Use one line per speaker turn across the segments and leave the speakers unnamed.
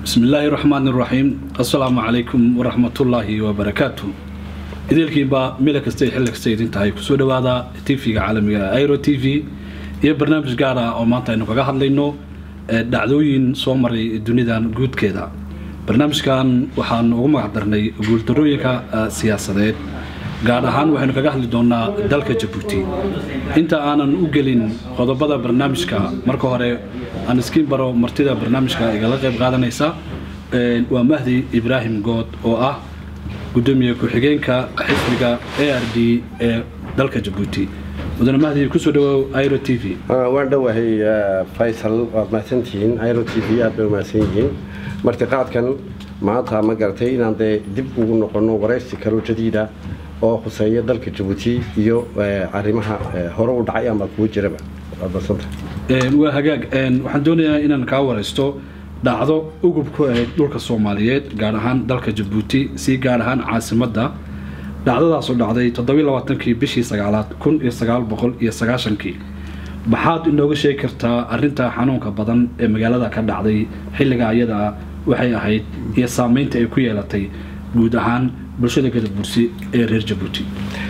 bismi illaahi raxmaan iraxiim assalaamu calaykum waraxmatullaahi wabarakaatu idiilkiinbaa mila kasta xilli kasta idin tahay kusoo dhawaada tv-ga caalamiga airo t v iyo barnaamij gaar ah oo maanta aynu kaga hadlayno dhacdooyin soo maray dunidan guudkeeda barnaamijkan waxaan ugu magac darnay guuldarooyinka siyaasadeed gaar ahaan waxaynu kaga hadli doonaa dalka jabuuti inta aanan u gelin qodobada barnaamijka marka hore aan iskiin baro martida barnaamijka igala qayb qaadanaysa waa mahdi ibraahim good oo ah gudoomiye ku-xigeenka xisbiga a r d ee dalka jabuuti mudane mahdi kusoo dhawow iro t v
waan dhowahay faysal waad mahadsantihiin iro t v aad bay umahadsan yihiin martiqaadkan maanta ma garatay inaan dee dib ugu noqono waraysi kalo jadiida oo khuseeya dalka jabuuti iyo arrimaha hore u dhacay ama kuwa jiraba waad mahadsantahay
waa hagaag waxaan doonayaa inaan kaa waraysto dhacdo ugub ku ahayd dhulka soomaaliyeed gaar ahaan dalka jabuuti si gaar ahaan caasimadda dhacdadaasoo dhacday toddobailabaatankii bishii sagaalaad kun iyo sagaal boqol iyo sagaashankii maxaad inooga sheegi kartaa arrinta xanuunka badan ee magaalada ka dhacday xilliga ayada waxay ahayd iyo saameynta ay ku yeelatay guud ahaan bulshada gadabursi ee reer jabuuti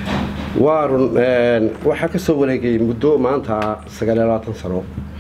waa run waxaa ka soo wareegay muddo maanta sagaaliyo labaatan sano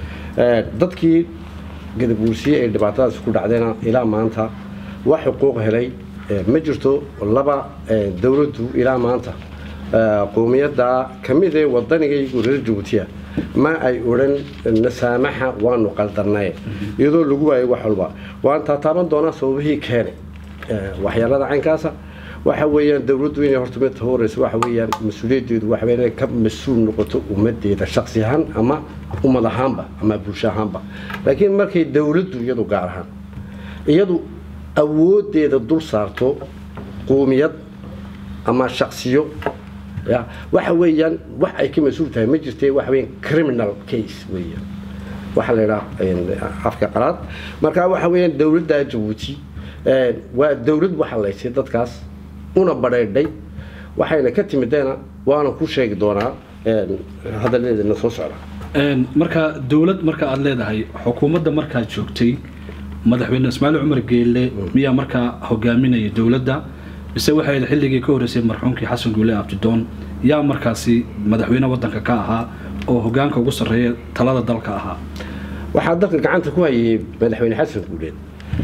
dadkii gadabuursiye ay dhibaatadaas ku dhacdeena ilaa maanta wax xuquuq helay ma jirto laba dowladdu ilaa maanta qowmiyadda ka mid ee wadanigaygu reer jabuutiya ma ay odhan nasaamaxa waanu qaldarnaye iyadoo lagu waayay wax walba waan taataaban doonaa sababihii keenay waxyaalada caynkaasa waxa weeyaan dowladdu inay horta mid horeysa waxa weeyaan mas-uuliyaddeedu waxa weeyaan inay ka mas-uul noqoto ummadeeda shaksi ahaan ama ummad ahaanba ama bulsho ahaanba laakiin markay dowladdu iyadu gaar ahaan iyadu awoodeeda dul saarto quumiyad ama shaksiyo ya waxa weeyaan wax ay ka mas-uul tahay ma jirtee waxa weeyaan criminal case weeyaan waxaa la yidhaha afka qalaad marka waxa weeyaan dowladda jabuuti waa dowlad waxa laysay dadkaas una badhaydhay waxayna ka timideena waana ku sheegi doonaa hadaladeedana soo socda
marka dowlad marka aada leedahay xukuumadda markaad joogtay madaxweyne ismaaciil cumar geelle miyaa markaa hogaaminaya dowladda mise waxay xilligii ka horreysay marxuumkii xasan guule abdidoon yaa markaasi madaxweyne waddanka ka ahaa oo hogaanka ugu sarreeya talada dalka ahaa
waxaa dalka gacanta ku hayay madaxweyne xasan guuleed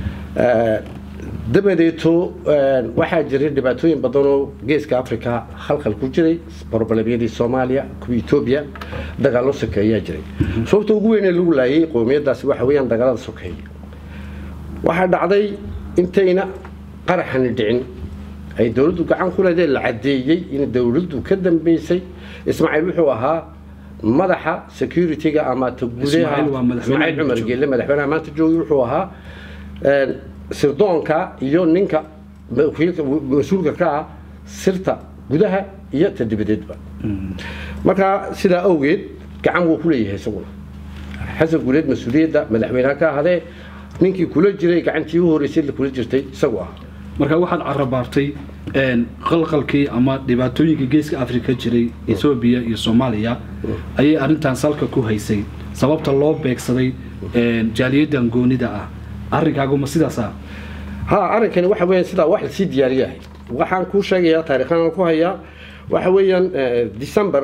dabadeeto waxaa jiray dhibaatooyin badan oo geeska africa halkal ku jiray barbalabiyadii soomaaliya kuwa etoobiya dagaallo sokeeye ayaa jiray sababta ugu weyn ee lagu laayay qowmiyadaasi waxa weeyaan dagaalada sokeeye waxaa dhacday intayna qaraxani dhicin ay dowladdu gacan ku leedee la caddeeyey in dowladdu ka dambeysay ismaaciil wuxuu ahaa madaxa security-ga ama tagudaha ismaaciil cumar geelle madaxweynaha maanta joogay wuxuu ahaa sirdoonka iyo ninka mas-uulka ka ah sirta gudaha iyo ta dibadeedba markaa sidaa awgeed gacan wuu ku leeyahay isaguna xasan guuleed mas-uuliyadda madaxweyneha ka ahadee ninkii kula jiray gacantii u horeysay kula jirtay isagu ah
marka waxaad carabaartay qalqalkii ama dhibaatooyinkii geeska africa jiray etoobiya iyo soomaaliya ayay arrintan salka ku haysay sababta loo beegsaday jaaliyadan goonida ah arrinkaaguma sidaasa
ha arrinkani waxa weeyaan sidaa wax lasii diyaariyahay waxaan kuu sheegayaa taariikhaan ku hayaa waxa weeyaan december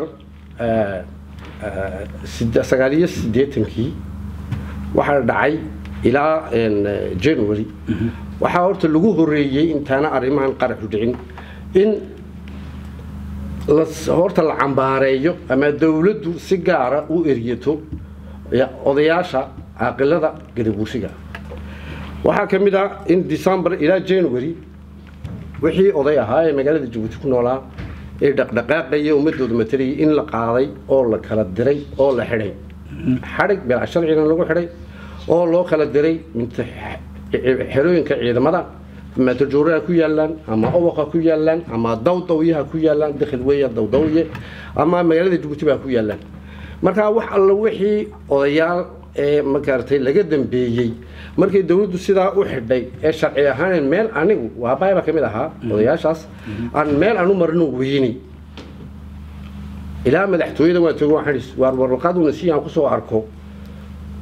sagaaliyo siddeetankii waxaa dhacay ilaa january waxaa horta lagu horeeyey intaana arrimahan qaraxu dhicin in horta la cambaareeyo ama dowladdu si gaara u eryato odayaasha caaqilada gadabuursiga waxaa ka mid ah in december ilaa january wixii oday ahaa ee magaalada jabuuti ku noolaa ee dhaqdhaqaaqaya ummadooda matalayay in la qaaday oo la kala diray oo la xidhay xadhig bilaa sharcina lagu xidhay oo loo kala diray xerooyinka ciidamada ama tajuuraha ku yaalaan ama owaqa ku yaalaan ama dawdawyaha ku yaalaan dakhil weeya dawdawye ama magaalada jabuuti baa ku yaalaan markaa wax alla wixii odayaal ee magaratay laga dambeeyey markay dowladdu sidaa u xidhay ee sharci ahaan meel anigu waabaaba ka mid ahaa odayaashaas aan meel aan u marino weyni ilaa madaxtooyada waan toogo waxaan waar warqaduna si aan kusoo arko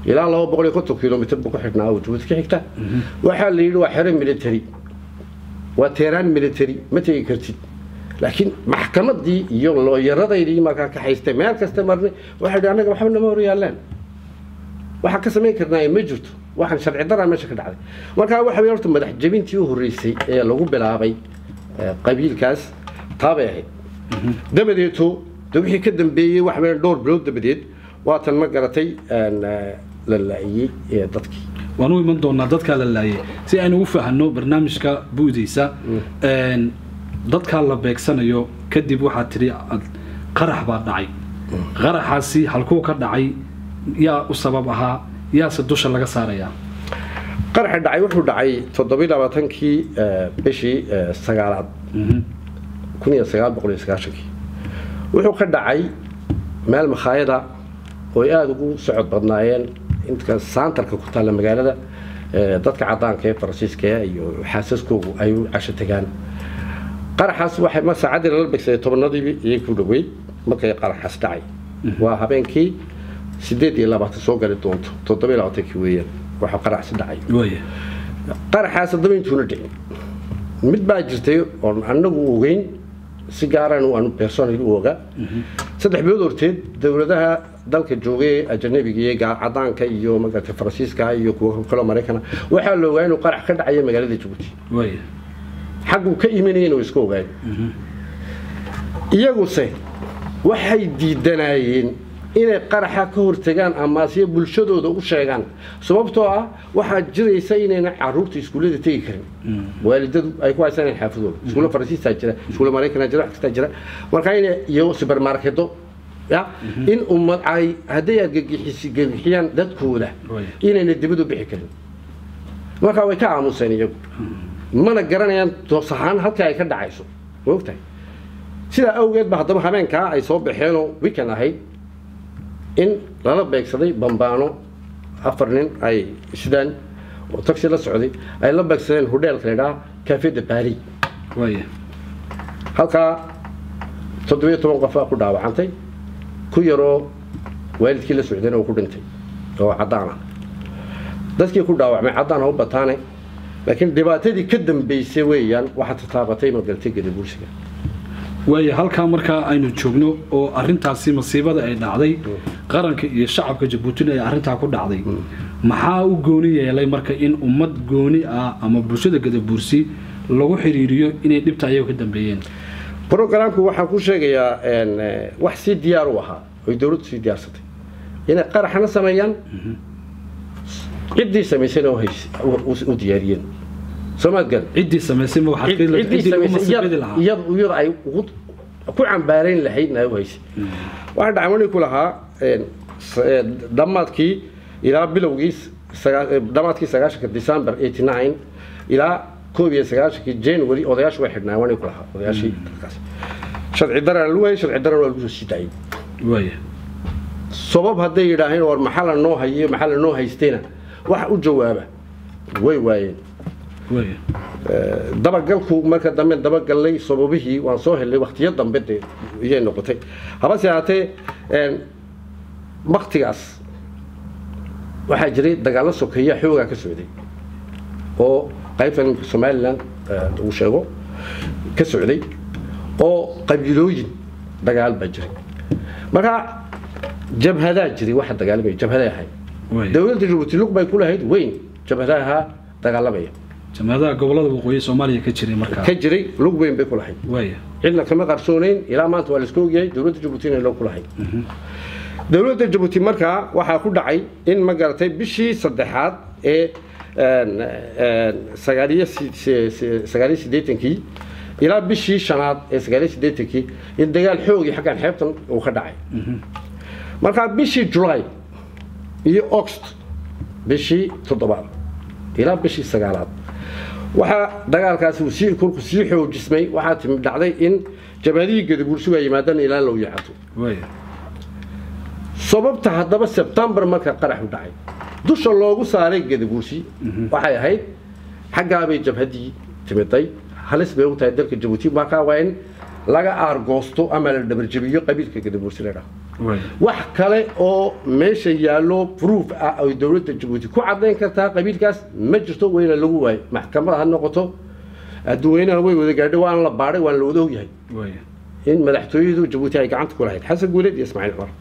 ilaa laba boqol iyo konton kilomitr buu ku xidhnaa oo jabuuti ka xigta waxaa la yidhi waa xero military waa teeraan military ma tegi kartid laakiin maxkamadii iyo looyaradaydii markaa ka haystay meel kasta marnay waxay yidhi annaga waxba nama hor yaallaan waxaan ka samayn karnaa ma jirto waxaan sharci daraa meesha ka dhacday markaa waxa weeye horta madax jebintii u horreysay ee lagu bilaabay eh, qabiilkaas taabay ahayd dabadeeto de wixii ka dambeeyey waxa weeye dhowr bilood dabadeed waatan ma garatay een, eh, la laa'iyey ee dadkii
waan u iman doonaa dadkaa la laayay si aynu u fahanno barnaamijka buudiisa een, dadkaa la beegsanayo kadib waxaad tidhi ad- qarax baa dhacay qaraxaasi halkuu ka dhacay yaa u sabab ahaa yaase dusha laga saarayaa
qaraxa dhacay wuxuu dhacay toddobiyi labaatankii eh, bishii eh, sagaalaad kun iyo sagaal boqol iyo sagaashankii wuxuu ka dhacay meel makhaayada oo ay aada ugu socod badnaayeen inta saantarka ku taalla magaalada eh, dadka caddaanka ee faransiiska iyo xaasaskoogu ay u casho tegaan qaraxaas waxay ma saacaddii lala begsaday tobannadiibi iyay ku dhoweyd markay qaraxaas dhacay waa habeenkii sideed iyo labaatan soo gali doonto toddoba iyo labaatankii weeyaan waxaa qaraxsi dhacay
waaya
qaraxaas haddaba intuuna dhicin mid baa jirtay oon anagu ogeyn si gaaraan aanu personal u oga saddex bilood horteed dowladaha dalka joogay ee ajanabiga iyo gaa- cadaanka iyo magarata faransiiska iyo kuwa kaloo maraykana waxaa la ogaa inuu qarax ka dhacayo magaalada jabuuti
waaya
xagguu ka imanayeen oo iska ogaayeen iyaguse waxay diidanayeen inay qaraxa ka hortagaan amaasiyo bulshadooda u sheegaan sababtoo ah waxaa jiraysa inayna caruurta iskuullada tegi karin waalidadu ay ku haysanayaan xaafadooda iskuulla faransiistaa jira iskuulla maraykanaa jira wax kastaa jira marka inay iyo supermarketo ya in ummad ay hadday argagixisi gagixiyaan dadkooda
Way.
inayna dibadu bixi karin markaa way ka aamuseen iyagu mana garanayaan toos ahaan halka ay ka dhacayso ma ogtahay sidaa awgeed ba haddaba habeenkaa ay soo baxeenoo weekend ahayd in lala beegsaday bambaano afar nin ay sidaan oo taxi la socday ay la beegsadeen hodheelka la idhaha cafe de paris
waaya
halkaa toddobiyo toban qof baa ku dhaawacantay ku yaroo waalidkii la socdayna uu ku dhintay oo caddaan ah dadkii ku dhaawacmay caddaan ha u bataane laakiin dhibaatadii ka dambaysay weeyaan waxaa tataabatay magaltay gadabuursiga
waaya halkaa markaa aynu joogno oo arintaasi masiibada ay dhacday qaranka iyo shacabka jabuutina ay arintaa ku dhacday maxaa u gooni yeelay marka in ummad gooni ah ama bulshada gadabuursi lagu xiriiriyo inay dhibta ayaga ka dambeeyeen
brogramku waxaan ku sheegayaa een, eh, wax sii diyaar u ahaa oy dowladdu sii diyaarsatay inay qaraxna sameeyaan ciddii samaysayna u hays- u- u- u diyaariyeen soomaad gal
ciddii samaysay ma waxaad ka
ciddii
ciddii lagu
samaysay
masiibadi lahaa
iyad- iyada ay ugu- ku cambaarayn lahaydna ay u haysay waxaa dhacmani ku lahaa een, s- ee, dhammaadkii ilaa bilowgii sagaa- ee, dhammaadkii sagaashanka december 89 ilaa koob iyo sagaashankii january odayaashu way xidhnaa wani ku lahaa odayaashii dalkaas sharci daran lagu hayay sharci daran waa lagu soo sii daayay
waaya
sabab hadday yidhaaheen war maxaa la noo hayiyo maxaa la noo haystayna wax u jawaaba way waayeen
waaya
dabagalku marka dambe dabagallay sababihii waan soo helnay waktiyo dambe dee iyay noqotay habase haatee een, waktigaas waxaa jiray dagaallo sokeeya xoogaa ka socday oo qaybtan somalilan eh, uu sheego ka socday oo qabiilooyin dagaal baa jiray marka jabhadaa jiray waxa dagaalamaya jabhaday ahayd
waaya
dowladda jabuuti lug bay ku lahayd weyn jabhadaha dagaalamaya
jamaadaha gobolada waqooyi soomaaliya ka jiray markaa
ka jiray lug weyn bay ku lahayd
waaya
cidna kama qarsoonayn ilaa maanta waa la iska ogyahay dowladda jabuuti inay loo ku lahayd dowladda jabuuti markaa waxaa ku dhacay in ma garatay bishii saddexaad ee een, een, sagaaliyo si- si- si- sagaaliyo siddeetankii ilaa bishii shanaad ee sagaaliyo siddeetankii in dagaal xoogii xaggan xeebtan uu ka dhacay markaa bishii july iyo oxt bishii toddobaad ilaa bishii sagaalaad waxaa dagaalkaasi uu sii korku sii xoojismay waxaa timi dhacday in jabhadihii gadabuursigu ay yimaadaan ilaa low yacato
waaya
sababta haddaba sebtembar marka qaraxu dhacay dusha loogu saaray gadabuursi waxay ahayd xaggaabay jabhadii timiday halis bay u tahay dalka jabuuti markaa waa in laga aargoosto ama la dhabarjabiyo qabiilka gadabuursi la dhaho
Waay.
wax kale oo meesha yaallo proof ah ay dowladda jabuuti ku caddayn kartaa qabiilkaas ma jirto weyna lagu waayo maxkamad ha noqoto adduweynaha way wada gaadhay waana la baadhay waana la wada ogyahay
waay
in madaxtooyadu jabuuti ay gacanta ku lahayd xasan guuleed iyo ismaaciil cumar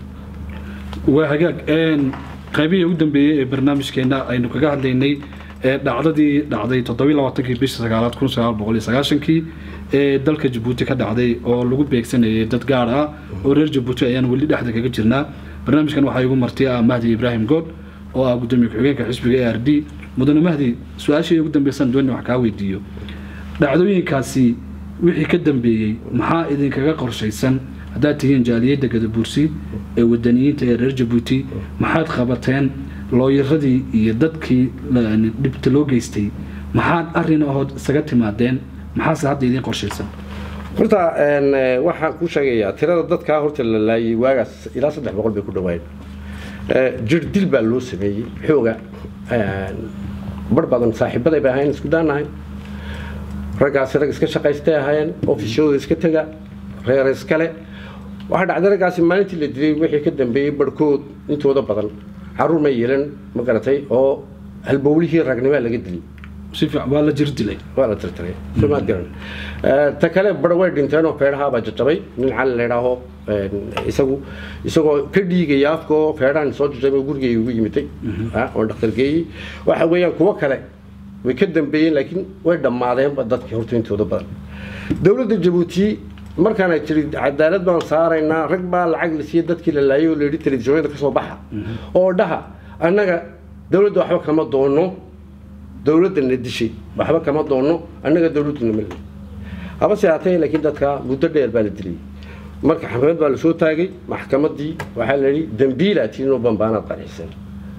waa hagaag een, qaybihii ugu dambeeyey ee barnaamijkeena aynu kaga hadlaynay ee dhacdadii dhacday toddobiyi labaatankii bisha sagaalaad kun sagaal boqol iyo sagaashankii ee dalka jabuuti ka dhacday oo lagu beegsanayay dad gaar ah oo reer jabuuti ayaan weli dhexda kaga jirnaa barnaamijkan waxaa igu marti ah mahdi ibraahim good oo ah gudoomiye ku-xigeenka xisbiga a r d mudane mahdi su-aashii ugu dambeysaan dooni wax kaa weydiiyo dhacdooyinkaasi wixii ka dambeeyey maxaa idinkaga qorshaysan haddaad tihiin jaaliyadda gadabuursi ee wadaniyiinta ee reer jabuuti maxaad qabateen looyaradii iyo dadkii la- dhibta loo geystay maxaad arrin ahood isaga timaadeen maxaase hadda idiin qorshaysan
horta een, eh, waxaan ku sheegayaa tirada dadkaa horta la laayay waagaas ilaa saddex boqol bay ku dhawaayeen Eh, jir dil baa loo sameeyey xooga een, bar badan saaxiibaday bay ahayn isku daanahay raggaasi rag iska shaqaystay ahaayeen ofishooda iska tega reer iskale waxaa dhacday raggaasi maalintii la dilay wixii ka dambeeyey barhkood intooda badan caruur ma yeelan ma garatay oo halbowlihii ragnimaa laga dilay
si fiican waa la jir dilay
waa la tirtiray somaad garan Eh, ta kale bar way dhinteen oo feedhahaabaa jajabay nin cali la idhaaho een, isagu isagoo ka dhiigaya afka oo feedhahan soo jajabay gurigay ugu yimiday ah, oo dhakhtar geeyey waxa weeyaan kuwo kale way ka dambeeyeen laakiin way dhammaadeenba dadkii horta intooda badan dowladda jabuuti markaan ay tiri cadaalad baan saaraynaa rag baa lacag la siiyey dadkii la laayay oo la yidhi telefishoonyada ka soo baxa oo dhaha annaga dowladda waxba kama doono dowladdana dishay waxba kama doono annaga dowladduna ma leeyi haba se haatee laakiin dadka muddo dheer baa la dilay marka xamamed baa lasoo taagay maxkamaddii waxaa la yidhi dambiilaa tiinoo bambaanaad qancisan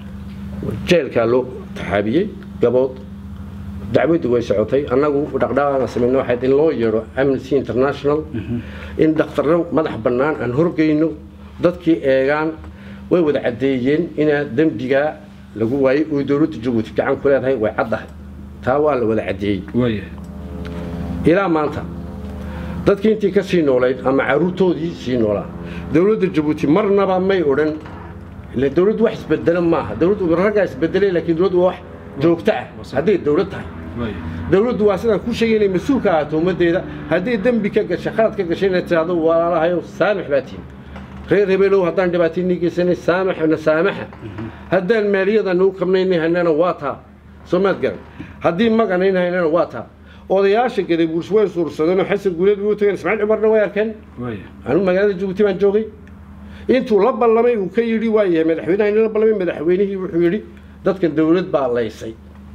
jeelkaa loo taxaabiyey gabood dacwaddu way socotay annagu dhaqdhaqaana samayno waxayd in loo yeedho amnesty international in dhakhtarro madax bannaan aan horgeyno dadkii eegaan way wada caddeeyeen inaa dembigaa lagu waayey oo dowladda jabuuti gacan ku leedahay way caddahay taa waa la wada caddeeyey
waaya
ilaa maanta dadkii intii ka sii noolayd ama caruurtoodii sii noolaa dowladda jabuuti marnaba may odhan ile dowladdu wax isbedelo maaha dowladdu raggaa isbedelay laakiin dowladdu waa wax joogto ah hadday dowlad tahay
waaya
dowladdu waa sidaan ku sheegay inay mas-uul ka ahaato ummaddeeda hadday dembi ka gashay khalad ka gashay inay tidhaahdo walaalahayow saamax baa tihin reer hebelow haddaan dhibaataynii geysanay saamaxna saamaxa haddaan maaliyadana u qabnaynay haynana waa taa soomaad garan haddii maganayn haynana waa taa odayaasha gadabuurs way suursadeenoo xasan guuleed way u tageen ismaaciil cumarna way arkeen
waaya
anigu magaalada jabuuti baan joogay intuu la ballamay uu ka yidhi waa yahay madaxweynaha la ballamay madaxweynihii wuxuu yidhi dadkan dowlad baa laysay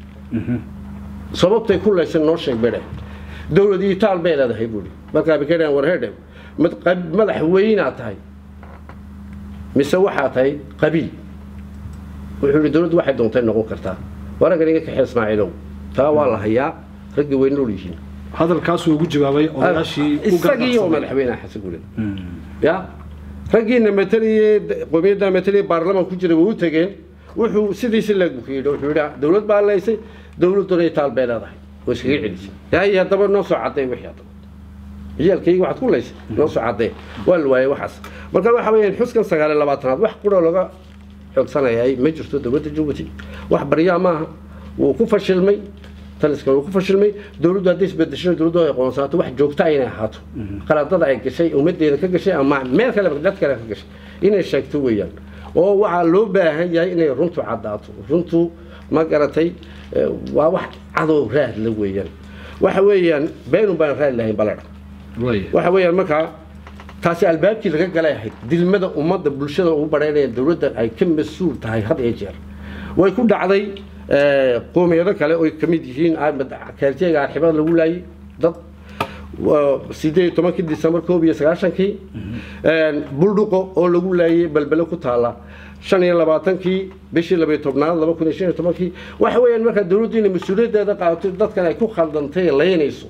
sababtay ku laysan noo sheeg bedhe dowlad iyo taal bay leedahay buuhi markaa bikadhan warhedhe madaxweynaad tahay mise waxaa tahay qabiil wuxuu yidhi dowladdu waxay doontay noqon kartaa waraggan iga kaxee ismaaciilow taa waa la hayaa raggii way nool yihiin
hadalkaasuu ugu jawaabay odayaashii u
isagii oo
gargaarsamay
madaxweynaha xasan guuleed ya raggiina mataliyey qowmiyadda mataliyey baarlamaan ku jiray way u tageen wuxuu sidiisi leegu ku yidhi wuxuu yidhi dowlad baa laysay dowladduna ay taal bay leedahay oo iskaga celisay yahay haddaba noo soo cadday wixii haddaba ciyaalkayga waxaad ku laysay noo soo caddee waa la waayey waxaas marka waxa weeyaan xuskan sagaal iyo labaatanaad wax quroo laga xoogsanayay ma jirto dowladda jabuuti wax baryaa maaha wuu ku fashilmay taliskan wuu ku fashilmay dowladdu hadday isbedesho dowladdu ay aqoonsaato wax joogta ah inay ahaato qaladada ay gashay ummadeeda ka gashay ama meel kale dad kale ka gashay inay sheegto weeyaan oo waxaa loo baahan yahay inay runtu caddaato runtu ma garatay eh, waa wax cadow raad la weeyaan waxa weeyaan beenun baan raad lahayn baladha
waaya
waxa weeyaan markaa taasi albaabkii laga galay ahayd dilmada ummadda bulshada ugu badhaynaya dowladda ay ka mas-uul tahay had iyo jeer way ku dhacday eh, qoomiyado kale oy ka mid yihiin kaaljeega arxibada lagu laayay dad waa sideed iyo tobankii disembar koob iyo sagaashankii buldhuqo oo lagu laayay balbele ku taala shan iyo labaatankii bishii labayo tobnaad laba kun iyo shan iyo tobankii waxa weeyaan markaa dowladdu inay mas-uuliyaddeeda qaadato dadkan ay ku khaldantay ee laynayso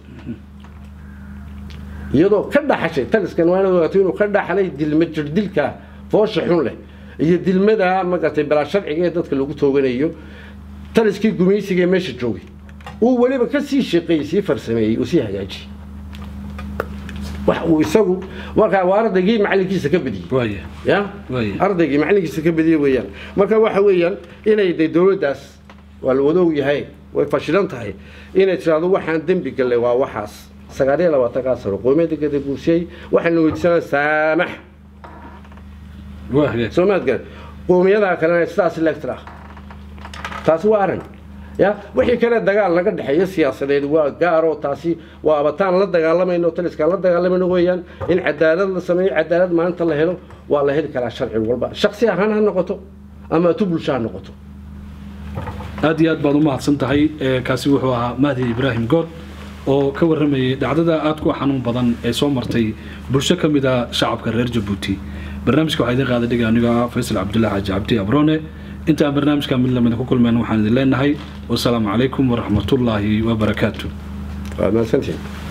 iyadoo ka dhaxashay taliskan waa inaad ogaato inuu ka dhaxlay dilma jirdilka foosha xun leh iyo dilmada magatay balaa sharciga ee dadka lagu tooganayo taliskii gumaysiga ee meesha joogay uu weliba ka sii shaqeeyey sii farsameeyey uu sii hagaajiyey wax uu isagu markaa waa ardaygii macalinkiisa ka badiyey
waaya
ya
Waaya.
ardaygii macalinkiisa ka badiyey weeyaan marka waxa weeyaan inay de dowladdaas waa la wada ogyahay way fashilan tahay inay tiraahdo waxaan dembi gallay waa waxaas sagaal iyo labaatankaa sano qoomiyadda gadabuursiyey waxaana weydiisanaa saamax
waa hagaag
soo maad garan qoomiyadaha kalena sidaas lectra taasi waa arrin ya wixii kale dagaal naga dhexeeya siyaasadeed waa gaaro taasi waa abataan la dagaalamayno taliskaan la dagaalamayno weeyaan in cadaalad la sameeyo cadaalad maalinta la helo waa la heli karaa sharci walba shaksi ahaan ha noqoto ama tu bulsho ha noqoto
aad iyo aad baad u mahadsan tahay ee kaasi wuxuu ahaa mahdi ibraahim good oo ka warramayay dhacdada aad ku xanuun badan ee soo martay bulsho ka mid a shacabka reer jabuuti barnaamijka waxaa idin qaada dhiga aniga ah faysal cabdullahi xaaji cabdi abrone intaan barnaamijka mid lamida ku kulmeen waxaan idin leenahay wasalaamu calaykum waraxmatullaahi wabarakaatu
waa mahadsantihin